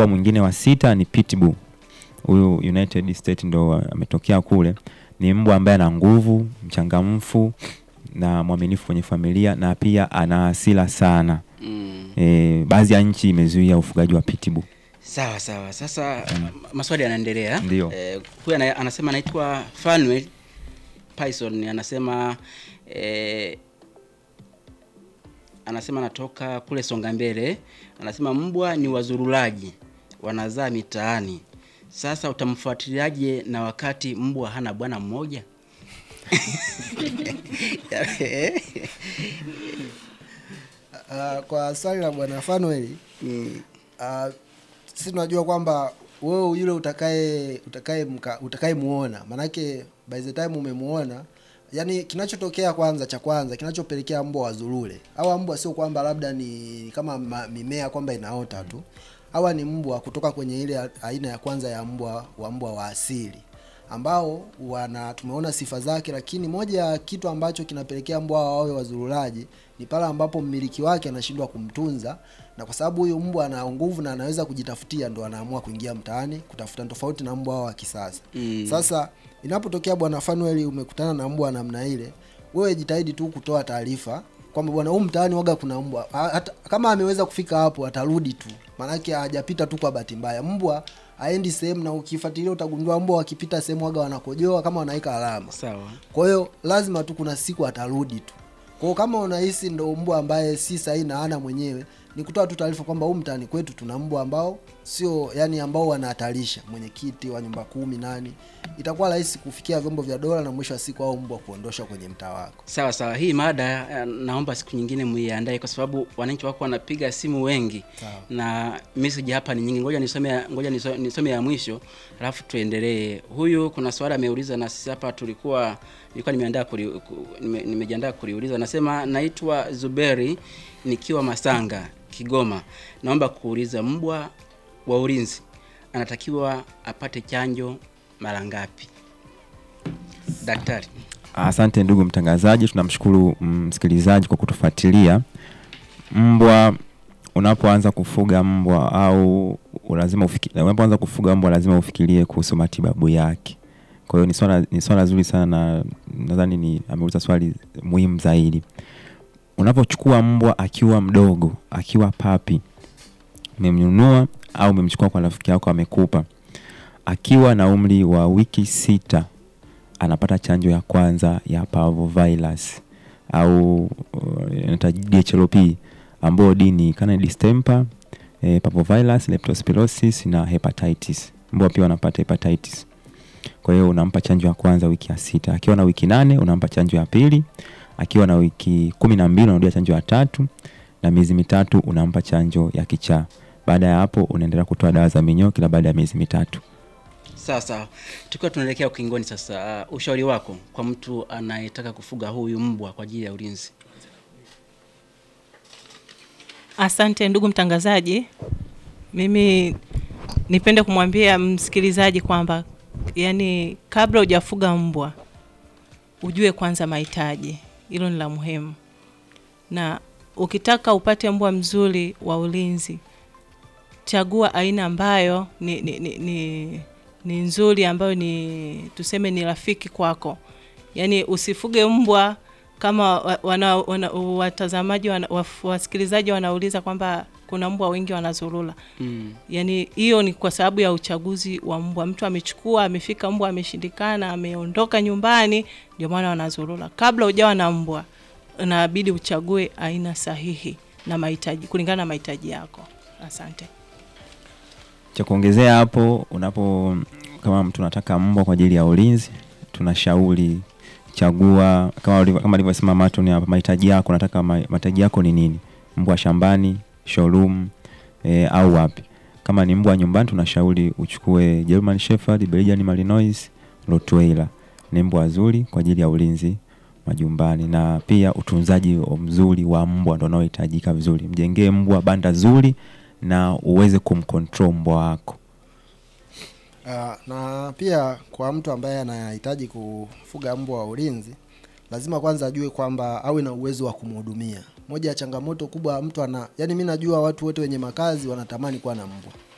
mbwa mwingine wa sita ni pitbull huyu united state ndo ametokea kule ni mbwa ambaye ana nguvu mchangamfu na mwaminifu kwenye familia na pia ana hasira sana Mm. e, baadhi ya nchi imezuia ufugaji wa pitbull Sawa sawa. Sasa maswali yanaendelea. Ndio. Eh, huyu ana, anasema anaitwa Fanuel Python anasema eh, anasema anatoka kule Songa Mbele. Anasema mbwa ni wazurulaji, wanazaa mitaani. Sasa utamfuatiliaje na wakati mbwa hana bwana mmoja? Uh, kwa swali la bwana Fanuel Mm. uh, sisi tunajua kwamba wewe yule utakaye utakaye mka- utakaye muona manake by the time umemuona yani kinachotokea kwanza cha kwanza kinachopelekea mbwa wazurule hawa mbwa sio kwamba labda ni kama ma, mimea kwamba inaota tu hawa ni mbwa kutoka kwenye ile a- aina ya kwanza ya mbwa wa mbwa wa asili ambao wana tumeona sifa zake lakini moja ya kitu ambacho kinapelekea mbwa hawa wawe wazurulaji ni pale ambapo mmiliki wake anashindwa kumtunza na kwa sababu huyu mbwa ana nguvu na anaweza kujitafutia ndo anaamua kuingia mtaani kutafuta tofauti na mbwa hao wa kisasa Mm. sasa inapotokea bwana Fanuel umekutana na mbwa namna ile wewe jitahidi tu kutoa taarifa kwamba bwana huu mtaani waga kuna mbwa Ha- hata kama ameweza kufika hapo atarudi tu maanake hajapita tu kwa bahati mbaya mbwa aendi sehemu na ukifuatilia utagundua mbwa wakipita sehemu waga wanakojoa kama wanaweka alama Sawa. kwa hiyo lazima tu kuna siku atarudi tu kwa hiyo kama unahisi ndo mbwa ambaye si sahihi na ana mwenyewe ni kutoa tu taarifa kwamba huu mtaani kwetu tuna mbwa ambao sio yani ambao wanahatarisha mwenyekiti wa nyumba kumi nani itakuwa rahisi kufikia vyombo vya dola na mwisho wa siku au mbwa kuondosha kwenye mtaa wako Sawa sawa, hii mada eh, naomba siku nyingine muiandae kwa sababu wananchi wako wanapiga simu wengi Sawa. na message hapa ni nyingi. Ngoja nisome ya- ngoja niso- nisome ya mwisho alafu tuendelee. Huyu kuna swali ameuliza na sisi hapa tulikuwa nilikuwa nimeandaa kuli, ku- nime, nimejiandaa kuliuliza. Nasema naitwa Zuberi nikiwa Masanga, Kigoma. Naomba kuuliza mbwa wa ulinzi anatakiwa apate chanjo mara ngapi? Daktari. Asante ndugu mtangazaji, tunamshukuru msikilizaji kwa kutufuatilia. Mbwa, unapoanza kufuga mbwa au lazima ufiki, unapoanza kufuga mbwa lazima ufikirie kuhusu matibabu yake. Kwa hiyo ni swala ni swala zuri sana na nadhani ni ameuliza swali muhimu zaidi. Unapochukua mbwa akiwa mdogo, akiwa papi, umemnunua au umemchukua kwa rafiki yako amekupa, akiwa na umri wa wiki sita anapata chanjo ya kwanza ya parvovirus au uh, inaitwa DHLP ambayo D ni canine distemper, eh, parvovirus, leptospirosis na hepatitis. Mbwa pia wanapata hepatitis. Kwa hiyo unampa chanjo ya kwanza wiki ya sita. Akiwa na wiki nane unampa chanjo ya pili. Akiwa na wiki kumi na mbili unarudia chanjo ya tatu, na miezi mitatu unampa chanjo ya kichaa. Baada ya hapo unaendelea kutoa dawa za minyoo kila baada ya miezi mitatu. Sawa sawa, tukiwa tunaelekea ukingoni sasa, uh, ushauri wako kwa mtu anayetaka kufuga huyu mbwa kwa ajili ya ulinzi? Asante ndugu mtangazaji, mimi nipende kumwambia msikilizaji kwamba yani, kabla hujafuga mbwa ujue kwanza mahitaji, hilo ni la muhimu, na ukitaka upate mbwa mzuri wa ulinzi, chagua aina ambayo ni, ni, ni, ni, ni nzuri, ambayo ni tuseme ni rafiki kwako. Yani usifuge mbwa kama wa- wana, wana, watazamaji wana, waf- wasikilizaji wanauliza kwamba kuna mbwa wengi wanazurula. Mm. Yani hiyo ni kwa sababu ya uchaguzi wa mbwa. Mtu amechukua amefika, mbwa ameshindikana, ameondoka nyumbani, ndio maana wanazurula. Kabla hujawa na mbwa, inabidi uchague aina sahihi na mahitaji kulingana na mahitaji yako. Asante. cha kuongezea hapo unapo kama mtu anataka mbwa kwa ajili ya ulinzi tunashauri chagua kama ulivyo- kama alivyosema Maton hapa mahitaji yako nataka ma- mahitaji yako ni nini mbwa shambani showroom e, au wapi kama ni mbwa nyumbani tunashauri uchukue German Shepherd Belgian Malinois Rottweiler ni mbwa wazuri kwa ajili ya ulinzi majumbani na pia utunzaji wa- mzuri wa mbwa ndo unaohitajika vizuri mjengee mbwa banda zuri na uweze kumcontrol mbwa wako Uh, na pia kwa mtu ambaye anahitaji kufuga mbwa wa ulinzi lazima kwanza ajue kwamba awe na uwezo wa kumhudumia. Moja ya changamoto kubwa mtu ana yani, mi najua watu wote wenye makazi wanatamani kuwa na mbwa,